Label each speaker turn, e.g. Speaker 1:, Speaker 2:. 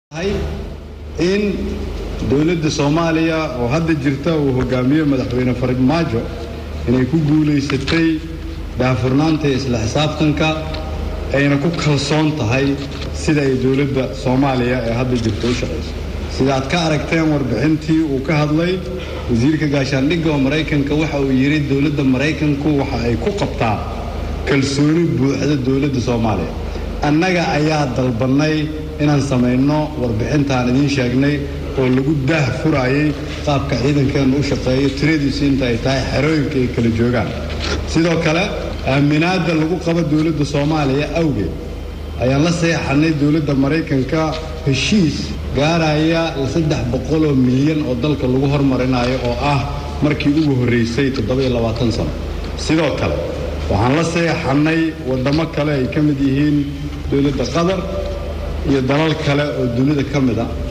Speaker 1: in dowladda soomaaliya oo hadda jirta uu hogaamiyo madaxweyne farmaajo inay ku guulaysatay daahfurnaanta iyo isla xisaabtanka ayna ku kalsoon tahay sida ay dowladda soomaaliya ee hadda jirta u shaqayso sida aad ka aragteen warbixintii uu ka hadlay wasiirka gaashaandhigga oo maraykanka waxa uu yidhi dowladda maraykanku waxa ay ku qabtaa kalsooni buuxda dowladda soomaaliya annaga ayaa dalbannay inaan samayno warbixintaan idiin sheegnay oo lagu daah furaayay qaabka ciidankeennu u shaqeeyo tiradiisu inta ay tahay xerooyinka ay kala joogaan sidoo kale aaminaadda lagu qabo dowladda soomaaliya awgeed ayaan la seexannay dowladda maraykanka heshiis gaaraya saddex boqoloo milyan oo dalka lagu hormarinayo oo ah markii ugu horraysay toddobiyo labaatan sano sidoo kale waxaan la seexannay waddamo kale ay ka mid yihiin dowladda qatar iyo dalal kale oo dunida ka mid a